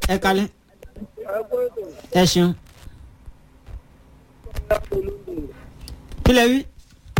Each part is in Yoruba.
ẹ kalẹ́ ẹ ṣeun kí lẹ wí.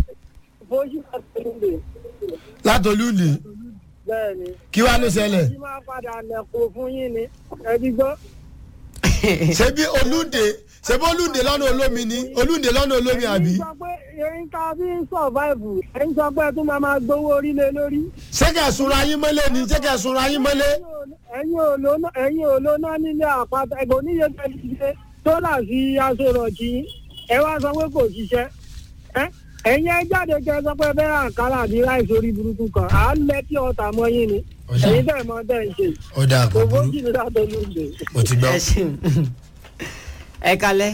látolúndì bẹ́ẹ̀ni kí wàá ló ṣẹlẹ̀ tí máa padà lẹ̀kọ́ fún yín ni ẹbí gbọ́. ṣebí olúndé ṣebí olúndé lọ́nà olómi ni olúndé lọ́nà olómi àbí ẹ̀yin sọ pé ẹ̀yin ká bí ń sọ̀váìvù ẹ̀yin sọ pé ẹ tún máa máa gbowó orílẹ̀ lórí. ṣé kẹ̀ sunra yín mọ́lé ni ṣé kẹ̀ sunra yín mọ́lé ẹ̀yin ò lóná ẹ̀yin ò lóná nílé àpáta ẹ̀gbọ́n oníyẹ tẹ̀lé ṣe sólà sí aṣọ ìrọ̀jì yín ẹ wá sọ pé kò ṣiṣẹ́ ẹ́ ẹ̀yin ẹ jáde kẹ sọ pé bẹ́ẹ̀ àǹkárá àbí láìsí orí burúkú kan à ń lẹ kí ọ̀tà mọ́ yín ni ẹ̀yin bẹ́ẹ̀ mọ́ bẹ́ẹ̀ ń ṣe ó dáa kò kò burú bójì ní látọ̀ lóde. mo ti gbọ́. ẹ ṣeun ẹ kalẹ́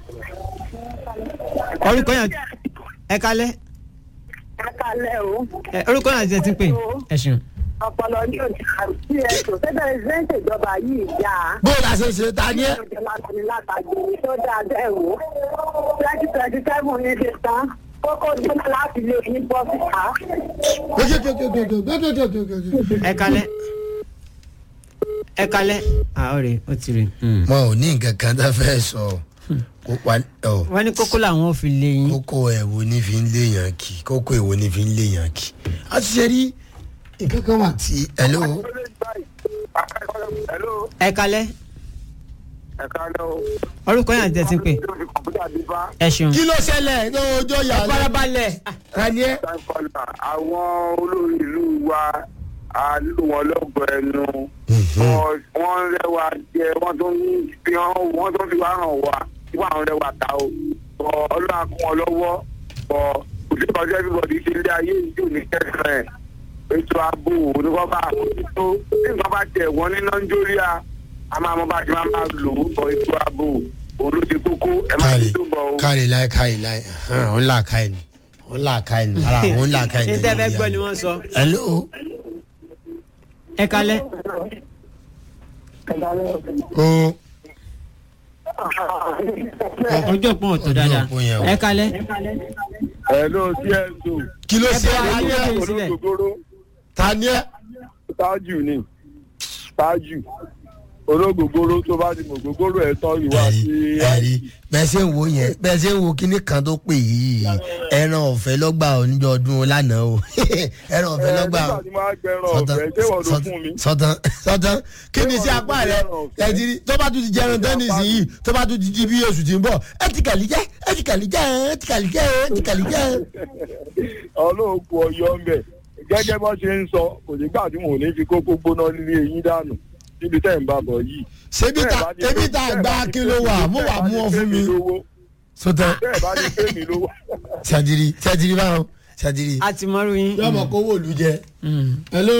orúkọ yàn ẹ kalẹ́ Akalẹ̀ o. ẹ, orúkọ yàn ti ẹ ti ń pè ẹ ṣeun. Ọpọlọ ní òjì àti ẹ̀sùn tẹ́tẹ́ ìṣẹ́ǹtì ìjọba yìí yá. bó o la ṣe ṣe ta ni ẹ. Ìjọba tani látàgbé tó dáa bẹ́ẹ̀ wò. Twenty twenty seven ní ṣe tán. Kókó jóná láti lè ní bọ́ síta. ẹ kalẹ́ ẹ kalẹ́ àwọn rè ó ti rè. wọn ò ní nǹkan kan tó fẹ́ sọ kó pa ọ wọ́n ní kókó làwọn ò fi lé yín. kókó ẹ̀wò ní fi ń léèyàn kì kókó ẹ̀wò ní fi ń léèyàn kì. a ti ṣe rí nǹkan kan wà tí hello Hello, ẹ kalẹ́ ẹ káàlẹ́ o. orúkọ yàn ti ẹ ti ń pè Lórí kọ̀m̀pútà bí bá ẹ ṣeun. kí ló ṣẹlẹ̀ ní ọjọ́ yàrá farabalẹ̀ ta ni ẹ. Sáfàlà àwọn olórí ìlú wa a lù wọn lọ́gọ̀ ẹnu. Wọ́n- Wọ́n rẹwà jẹ, wọ́n tún fi hàn, wọ́n tún fi wá hàn wá. Wọ́n àwọn rẹwà ta o. Bọ̀ ọlọ́run kún wọn lọ́wọ́. Bọ̀ òṣèlú ọjọ́ everybody ṣe ilé ayé ìjò ní kẹsàn-án ẹ̀. Ètò ààbò oníkọ́ bá àmójútó. Bí nǹkan bá tẹ̀ wọ́n ní Nàìjíríà, a máa mọ bá a ti máa máa lò ó bọ̀ ètò ààbò. Òun ló ṣe kókó. Ẹ máa káre ti tó bọ̀ o. káre láì káre láì ó ń là káre ni ó ń là káre ni ara ó ń là káre ni. ní tẹ́ fẹ́ gbọ́ ni wọ́n sọ. hello ẹ kalẹ́ o ọjọ́ pọ̀ tó dáadáa òpó yẹn o. ẹ kalẹ́ Hello, CSO. kí ló ṣe bá ta ni wa ẹ ní- sílẹ̀. olóògbòrò ta ni ẹ. tájù ni tájù olóògbòrò tó bá di mògbòrò ẹ̀ tán ìwà ẹ̀rí sí ẹ̀rí bẹ́ẹ̀ ṣe ń wo yẹn bẹ́ẹ̀ ṣe ń wo kinní kan tó pè yìí ẹran ọ̀fẹ́ lọ́gbà oníjọ ọdún lánàá o ẹran ọ̀fẹ́ lọ́gbà o nígbà tí máa gbẹran ọ̀fẹ́ ṣé wọ́n ló fún mi. sọtán sọtán kí ni sí apá rẹ ẹtìrí tó bá tún ti jẹun tẹ́nìsì yìí tó bá tún ti di bí oṣù tí ń bọ̀ ẹ ti kàlí jẹ́ ẹ ti kàlí jẹ́ ẹ ti kàlí jẹ́ ẹ ti kàlí jẹ́. ọlọ́ọ̀kú ọyọ́ ń bẹ̀ gẹ́gẹ́ bọ́ ṣe ń sọ kò ní gbà tí mò ní fi kókó gbóná nílé eyín dànù níbi tẹ́ ń bá bọ̀ yìí. ṣebí ta ṣebí ta gba kí ló wà mú wà mú ọ fún mi. sọtán bẹ́ẹ̀ bá ní pé mi lówó. ṣàdìrí ṣàdìrí báwọn ṣàdìrí. a ti mọ́rú yín. yọmọ kó wò lù jẹ. Mm. hello.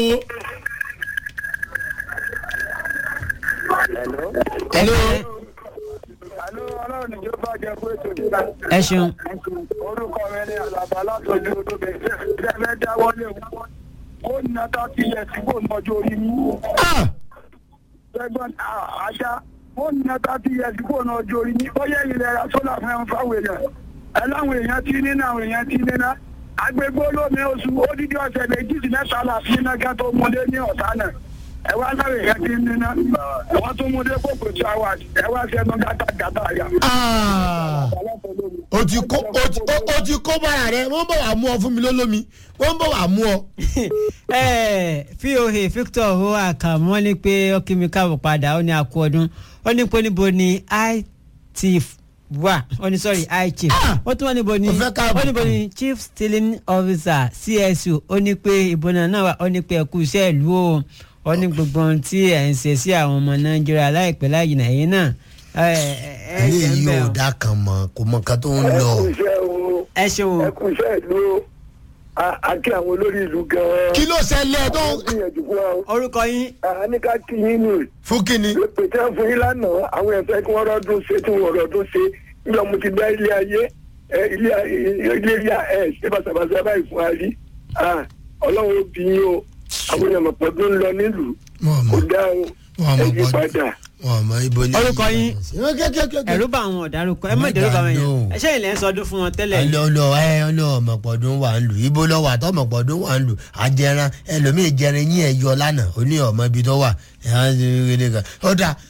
hello. àlọ́ ọlọ́run ìjọ bá jẹ pé ètò ẹ ṣeun orúkọ rẹ ní àlàbà látọjú olóbẹ ṣe fẹ́ dáwọ́lé wọn kó nà tá ti yẹ sígbó mọ́jú orí mi. ah ẹgbọn àṣà ó nà tá ti yẹ sígbó mọ́jú orí mi ó yẹ ilẹ̀ ra sólà fún ẹ̀hún fáwọn èèyàn ẹ láwọn èèyàn tí nínú àwọn èèyàn tí nínú agbègbè olómi oṣù odidi ọ̀sẹ̀ méjì sí mẹ́ta la fi iná ká tó múlé ní ọ̀tá náà ẹ wá láwọn èèyàn tí nínú wọ́n tún múlé kókò tí a wà ẹ wá sẹ́nu gátàgátà yà. ah o ti kó o ti o- o ti kó bára rẹ wọ́n bọ̀ wá mú ọ fún mi lólómi wọ́n bọ̀ wá mú ọ. ẹ voa victor ho àkàmọ́ ní pé ó kí mi káàbọ̀ padà ó ní àkú ọdún ó ní pé níbo ni it wà ó ní sọ́rí i chief ó tún wá níbo ni Ó fẹ́ káàbọ̀. ó níbo ni chief stealing officer csu ó ní pé ìbò náà náà wà ó ní pé ẹkú iṣẹ́ ìlú o ó ní gbogbo ohun tí ẹ̀ ń ṣe sí àwọn ọmọ nàìjíríà láìpẹ́ láyìí nàìjíríà náà ẹ ẹ ẹ ilé ṣe ń yìí bẹ̀ ò ọ́. dá kan mọ kò mọ nǹkan tó ń lọ. iṣẹ́ o ẹ ṣeun ẹ kú iṣẹ́ ìlú o àti àwọn olórí ìlú gan-an. kí ló ṣẹlẹ̀ tó wọ́n gbìyànjú fún wa o. orúkọ yín a ní ká kí yín nù. fún kínní. pé tí wọ́n fún yín lánàá àwọn ẹ̀fẹ́ kí wọ́n rọ́dún ṣe tí wọ́n rọ́dún ṣe nígbà mo ti dá ilé ayé ẹ, ilé ilé ilé ẹ ṣe bàtàbàtà báyìí fún wa rí Ah, ọlọ́run ó bí yín o àwọn èèyàn mọ̀pọ̀ tó ń lọ nílùú wọn kò mọ dá o wọn mọ ẹ yí bọdún padà. wọn mọ ibo ni. Orúkọ yín? ẹrú ẹ̀rú bá àwọn ọ̀darúkọ ẹ má dẹ̀rù bá wọn yẹn ẹ ṣe ilẹ̀ ń sọdún fún wọn tẹ́lẹ̀ ọlọ ọlọ ẹ ọlọ ọmọpọdún wà ń lù ibo lọ wà tọmọpọdún wà ń lù ajẹran ẹlòmíì jẹrin yín ẹ yọ lánàá ó ní ọmọ ibi tó wà ẹ á ṣe kéde kan ó dà